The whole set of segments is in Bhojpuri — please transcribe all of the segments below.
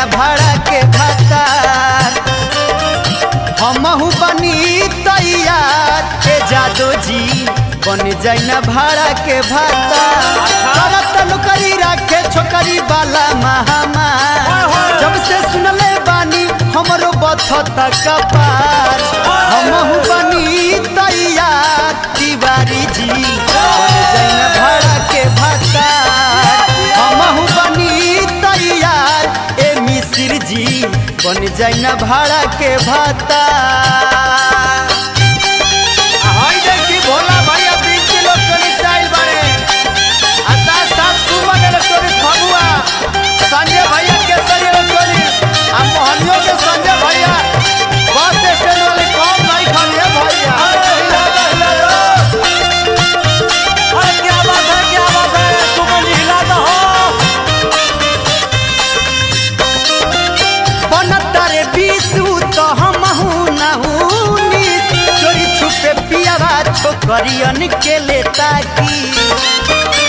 भाड़ा के भातार हमहू बनी तैयार के जादो जी बन जाइना भाड़ा के भातार करत नौकरी राखे छोकरी वाला महामार जब से सुनले बानी हमरो बथत कपार हमहू बनी तैयार तिवारी जी बन जाइना भाड़ा के भातार हमहू बनी तैयार ए मिसिर जी बन जाइना भाड़ा के भातार हई देखी भोला भैया बीच के लोग चली स्टाइल बारे आ साथ साथ सुमन इलेक्ट्रॉनिक्स भगुआ संजय भैया केसरी इलेक्ट्रॉनिक्स आ मोहनियों के संजय भैया बस स्टैंड वाले कौन नहीं खाने भैया हिला दो, हिला दो। अरे क्या बात है क्या बात है सुमन जी हिला दो बनतारे बीसू तो हमहू नहूनी चोरी छुपे पियावा छोकरियन के लेता की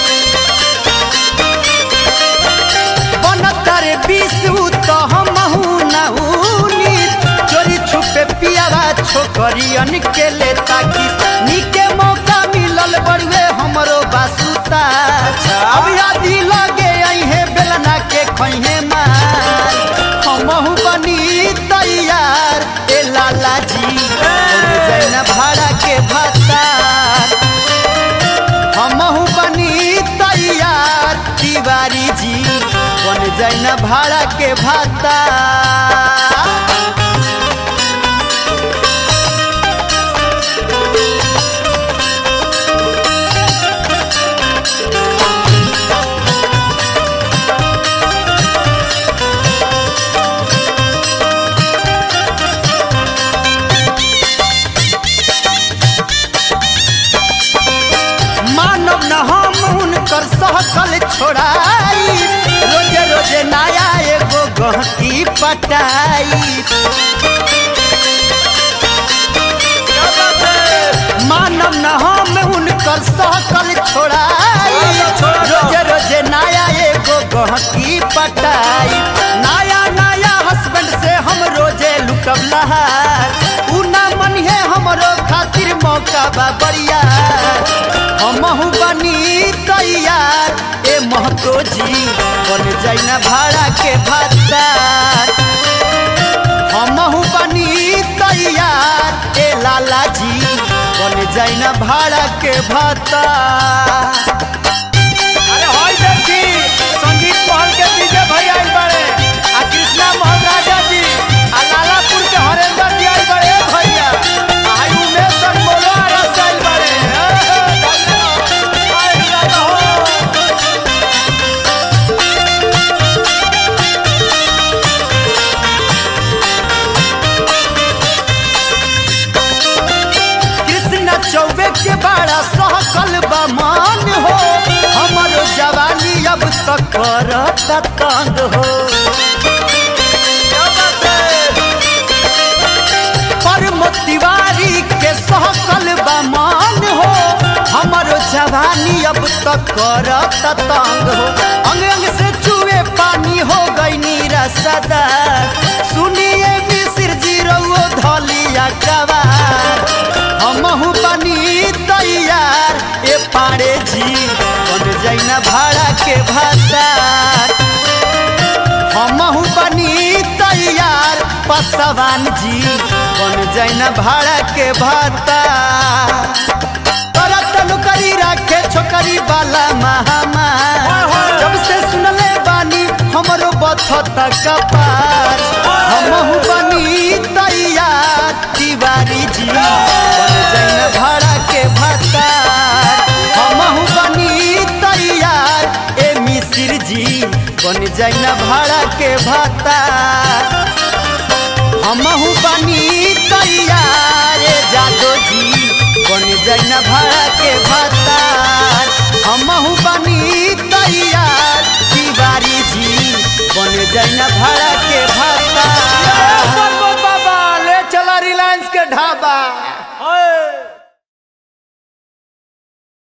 बनतारे बीसू तो हमहू नहूनी चोरी छुपे पियावा छोकरियन के लेता की निके मौका मिलल बड़ुए हमरो बासुता अब यादी लगे अइहे बेलना के खइहे मार हमहू बनी तैयार ए लाला जी बन जाइना भाड़ा के भातार हमहू बनी तैयार तिवारी जी बन जाइना भाड़ा के भातार मानव न हम उनकर सहकल छोड़ाई रोजे रोजे नया एगो गहकी पटाई मानव न हम उनकर सहकल छोड़ाई रोजे रोजे नया एगो गहकी पटाई नया नया हस्बैंड से हम रोजे लुटब लहार उ ना मनिहे हमरो खातिर मौका बा बढ़िया हमहू बनी तैयार ए महतो जी बन जाइना भाड़ा के भातार हमहू बनी तैयार ए लाला जी बन जाइना भाड़ा के भातार अरे हई देखी संगीत महल के डीजे भैया आइल बाड़े आ कृष्णा मोहन राजा जी आ लालापुर के हरेंद्र जी आइल बाड़े ए भैया आ हई उमेश सर बोलो आ रस आइल बाड़े ए, ए, धन्यवाद। आए हिला दहो। कृष्ण चौबे के बड़ा सहकल बा मान हो हमरो जवानी अब तक करता तंग हो क्या बात है? परम तिवारी के सहकल बा मान हो हमरो जवानी अब तक करता तंग हो अंग अंग से चुए पानी हो गई नीरा सदा सुनिए मिसिर जी रउओ धलिया कवार हमहू बनी तैयार ए पाड़े जी बन जाइना भाड़ा के भातार हमहू बनी तैयार पसवान जी बन जाइना भाड़ा के भातार करत नौकरी राखे छोकरी वाला महामार जब से सुनले बानी हमरो बथत कपार हमहू बनी तैयार तिवारी जी बन जाइना भाड़ा के भातार हमहू बनी तैयार ए मिसिर जी बन जाइना भाड़ा के भातार